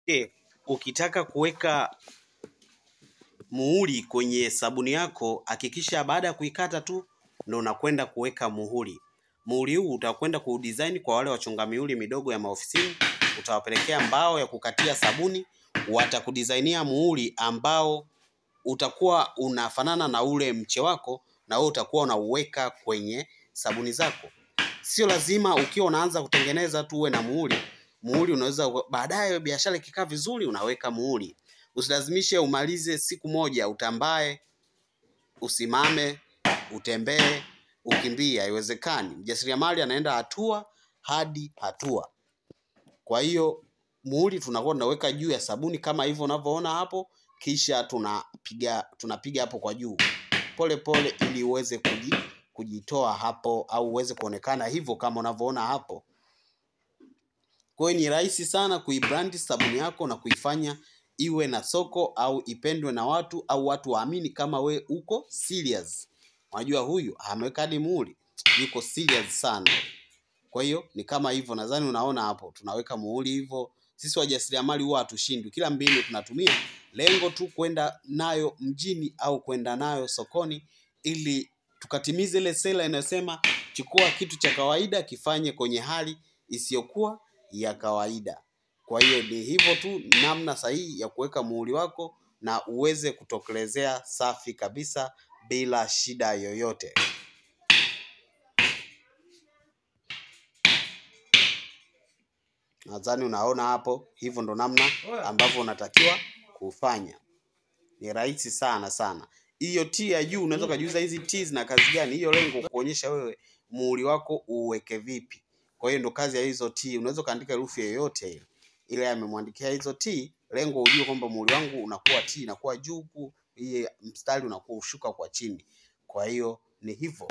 Okay, ukitaka kuweka muhuri kwenye sabuni yako, hakikisha baada ya kuikata tu ndo unakwenda kuweka muhuri. Muhuri huu utakwenda kudesign kwa wale wachonga mihuri midogo ya maofisini, utawapelekea mbao ya kukatia sabuni, watakudesignia muhuri ambao utakuwa unafanana na ule mche wako, na wewe utakuwa unauweka kwenye sabuni zako. Sio lazima ukiwa unaanza kutengeneza tu uwe na muhuri. Muhuri unaweza baadaye, biashara ikikaa vizuri, unaweka muhuri. Usilazimishe umalize siku moja, utambae, usimame, utembee, ukimbie. Haiwezekani. Mjasiriamali anaenda hatua hadi hatua. Kwa hiyo muhuri tunakuwa tunaweka juu ya sabuni kama hivyo unavyoona hapo, kisha tunapiga tunapiga hapo kwa juu pole pole, ili uweze kuji, kujitoa hapo au uweze kuonekana hivyo kama unavyoona hapo. Kwa hiyo ni rahisi sana kuibrandi sabuni yako na kuifanya iwe na soko au ipendwe na watu au watu waamini kama we uko serious. Unajua huyu ameweka hadi muhuri, yuko serious sana. Kwa hiyo ni kama hivyo, nadhani unaona hapo, tunaweka muhuri hivyo. Sisi wajasiriamali huwa hatushindwi, kila mbinu tunatumia, lengo tu kwenda nayo mjini au kwenda nayo sokoni, ili tukatimize ile sera inayosema chukua kitu cha kawaida kifanye kwenye hali isiyokuwa ya kawaida. Kwa hiyo ni hivyo tu, namna sahihi ya kuweka muhuri wako na uweze kutokelezea safi kabisa bila shida yoyote. Nadhani unaona hapo, hivyo ndo namna ambavyo unatakiwa kufanya. Ni rahisi sana sana. Hiyo T ya juu unaweza ukajiuliza hizi T zina kazi gani? Hiyo lengo kuonyesha wewe muhuri wako uweke vipi. Kwa hiyo ndo kazi ya hizo T. Unaweza ukaandika herufi yoyote ile, ile amemwandikia hizo T, lengo ujue kwamba muhuri wangu unakuwa T inakuwa juu huku, hii mstari unakuwa ushuka kwa chini. Kwa hiyo ni hivyo.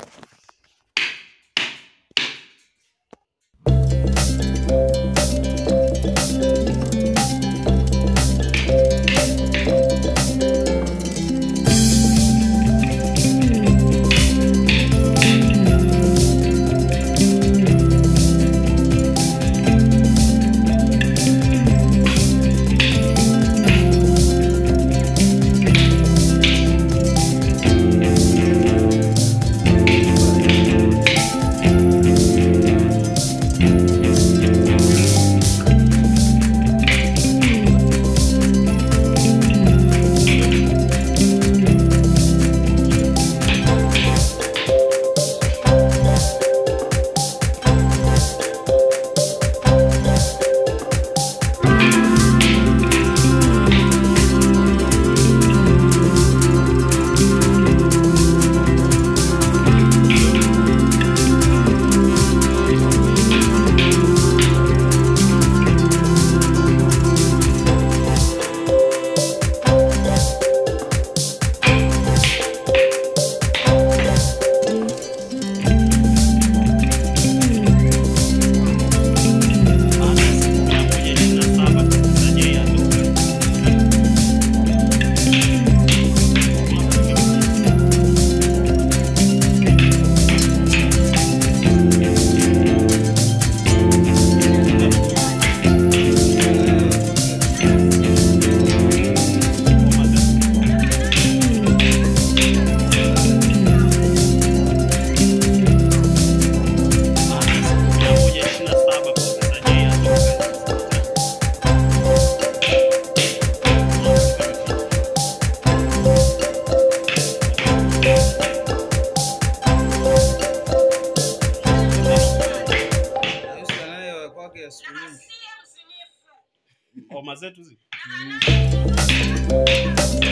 Ngoma zetu zi Mm.